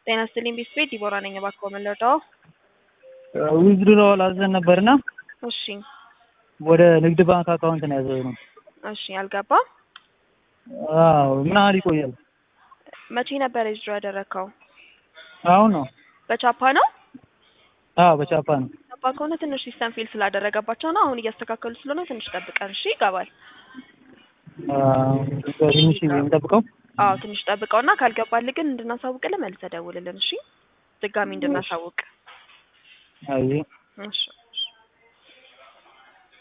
ጤና ይስጥልኝ ቢስቤት ዲቦራ ነኝ። እባክዎ ምን ልርዳዎ? ዊዝድሮዋል አዘን ነበርና እሺ ወደ ንግድ ባንክ አካውንት ነው ያዘዝነው። እሺ አልገባም። አዎ ምን ያህል ይቆያል? መቼ ነበር ዊዝድሮ ያደረግከው? አሁን ነው። በቻፓ ነው? አዎ በቻፓ ነው። ቻፓ ከሆነ ትንሽ ሲስተም ፌል ስላደረገባቸው ነው። አሁን እያስተካከሉ ስለሆነ ትንሽ ጠብቀን እሺ። ይገባል። ትንሽ የምጠብቀው አዎ ትንሽ ጠብቀውና ካልገባልህ ግን እንድናሳውቅልህ መልሰህ ደውልልን እሺ። ድጋሚ እንድናሳውቅ አይ እሺ